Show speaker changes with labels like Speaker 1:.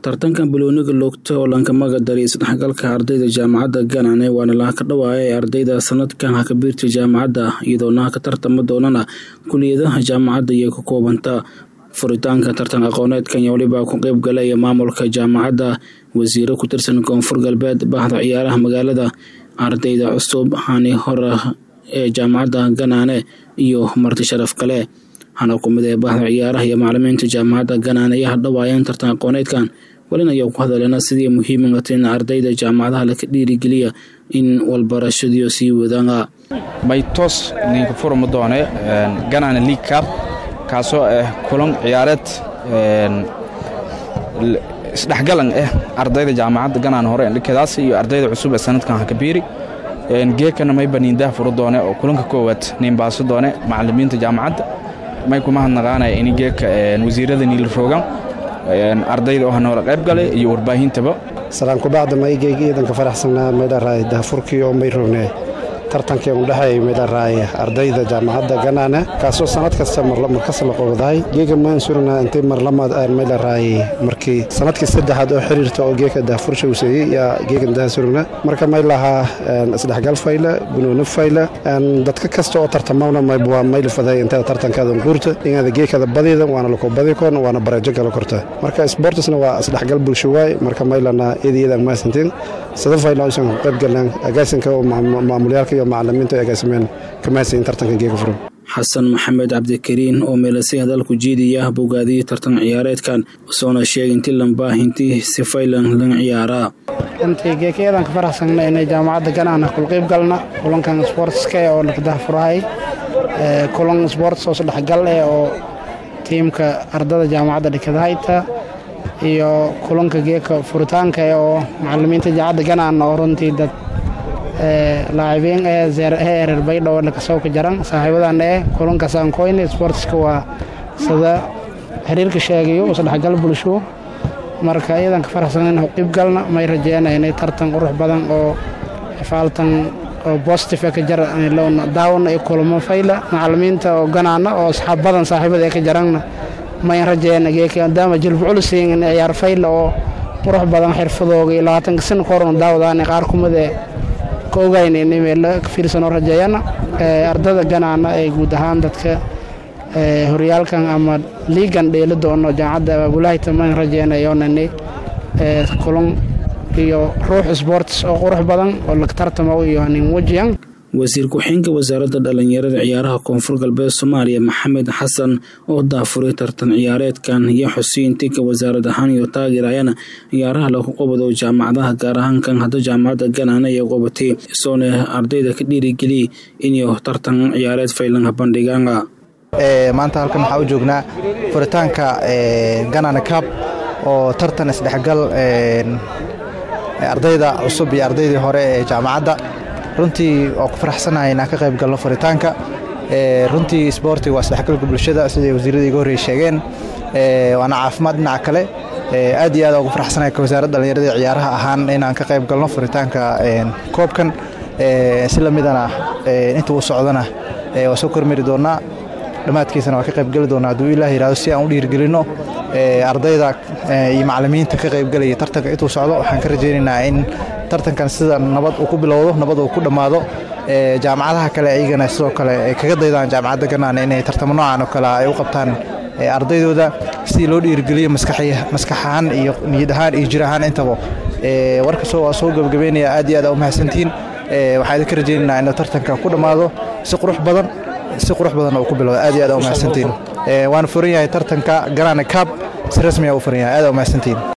Speaker 1: tartankan balooniga loogta oo lankamaga dariyay isdhexgalka ardayda jaamacadda ganane waana laha ka dhawaaya ee ardayda sanadkan hakabiirta jaamacadda iyadoona ka tartama doonana kuliyadaha jaamacadda iyo ka koobanta furitaanka tartan aqooneedkan iyo waliba ku qeyb galaya maamulka jaamacadda wasiiro ku tirsan koonfur galbeed bahda ciyaaraha magaalada ardayda cusub hani hora ee jaamacadda ganaane iyo marti sharaf kale hana ku mid ee bahda ciyaaraha iyo macalimiinta jaamacadda ganaane ayaa hadhawaayeen tartan aqooneedkan walin ayaa ku hadaleena sidii muhiimata in ardayda jaamacadaha laka dhiirigeliya in walbarashadiyo sii wadaan
Speaker 2: baytos ninka furma doone ganane league cup kaasoo ah kulan ciyaareed isdhexgalan ah ardayda jaamacadda ganaan hore dhikedaas iyo ardayda cusub ee sanadkan hakabiiri geekana may baniindaha furo doone oo kulanka koowaad niinbaaso doone macalimiinta jaamacadda may kuma hadnaqaanaya in geeka wasiirada niil roogan ardayda oo hanoola qayb galay iyo warbaahintaba
Speaker 3: salaan kubacda maygeyga iidanka faraxsanaa maydharaay dahafurkii oo may rogne tartankii udhexeey maydharaay ardayda jaamacadda ganaane kaasoo sanad kasta markas la qobdahay geega maan surna intay marlamaad maydharaay markii sanadkii saddexaad oo xiriirta oo geeka dahafursha useeyey yaa geegan daha surna marka may lahaa isdhexgal fayla gunooni fayla dadka kasta oo tartamana waa maylifaday intada tartankaada guurta inaada geekada badida waana lako badi koon waana barajo gala korta marka sportsna waa isdhexgal bulsho waay marka maylana iyada iyadan maasantiin sada fayla aysan ku qayb galaan agaasinka maamulyaalka iyo macalimiinta agaasimeen kamaasayin tartanka geega furan
Speaker 1: xasan maxamed cabdikariin oo meelasay hadalku jiidaya bogaadiyey tartan ciyaareedkan soona sheegay inti lambaahintii si faylan lan ciyaaraa
Speaker 4: runtii geekayadan ka faraxsanna inay jaamacadda ganaana kulqayb galna kulankan sportska oo naqdaha furahay kulan sports oo sadhexgal eh oo tiimka ardada jaamacadda dhikadahayta iyo kulanka geeka furitaanka oo macalimiinta jaamacadda ganaan oo runtii dad laacibiin ee heerer baydhow lakasoo ka jaran saaxiibadan ee kulankaas aan koyne sportska waa sida xiriirka sheegayo isdhexgal bulsho marka iyadan ka faraxsan in qeyb galna may rajeynaya inay tartan qurux badan oo faaltan oo positive ka jar daawan iyo kulamo fayla macalimiinta oo ganaana oo asxaab badan saaxiibada ka jaranna may rajeyna geekadaama jilbu culusiin in ciyaar fayla oo qurux badan xirfadooga iyo labaatanka sano ka horan daawadaan qaar kumid ee ka ogayn in meelo ka fiirsanoo rajeeyana ardada ganaana ee guud ahaan dadka horyaalkan ama liigan dheeli doono jaamacadda abaabulahayta man rajeynayoonani kulan iyo ruux sports oo qurux badan oo lag tartamo iyo nin wajiyan
Speaker 1: wasiir ku-xigeenka wasaaradda dhallinyarada ciyaaraha koonfur galbeed soomaaliya maxamed xasan oo daafuray tartan ciyaareedkan iyo xusiin tinka wasaarad ahaan iyo taageerayana ciyaaraha lagu qabado jaamacadaha gaar ahaan kan hadda jaamacadda ganaana iyo qobatay isoona ardayda ka dhiirigeliyay inay tartan ciyaareed faylanka bandhigaan
Speaker 5: maanta halkan waxaa u joognaa furitaanka ganana cab oo tartan isdhexgal ardayda cusub iyo ardaydii hore ee jaamacadda runtii oo ku faraxsanahay inaan ka qayb galno furitaanka runtii sboortiga waa isdhexgalka bulshada siday wasiiradii iga horrey sheegeen waana caafimaad dhinaca kale aad iyo aad ugu faraxsanahay ka wasaaradda dhallinyarada ciyaaraha ahaan inaan ka qayb galno furitaanka koobkan si lamidana inta uu socdana waa soo kormari doonnaa dhammaadkiisana waa ka qaybgeli doonaa hadduu ilaah yihahdo si aan u dhiirgelinno ardayda iyo macalimiinta ka qaybgelaya tartanka intuu socdo waxaan ka rajaynaynaa in tartankan sida nabad uu ku bilowdo nabad uu ku dhammaado jaamacadaha kale iyagana sidoo kale ay kaga daydaan jaamacadda ganaana inay tartamo noocan oo kale ay u qabtaan ardaydooda sidii loo dhiirgeliyo maskax ahaan iyo niyad ahaan iyo jir ahaan intaba warkasoo waa soo gebagabeynaya aad iyo aad u mahadsantihiin waxaa idinka rajaynaynaa inuu tartanka ku dhammaado si qurux badan si qurux badan uu ku bilowda aad iyo aad u mahadsantihiin waana furan yahay tartanka ganaana cab si rasmiya u furan yahay aad u mahadsantihiin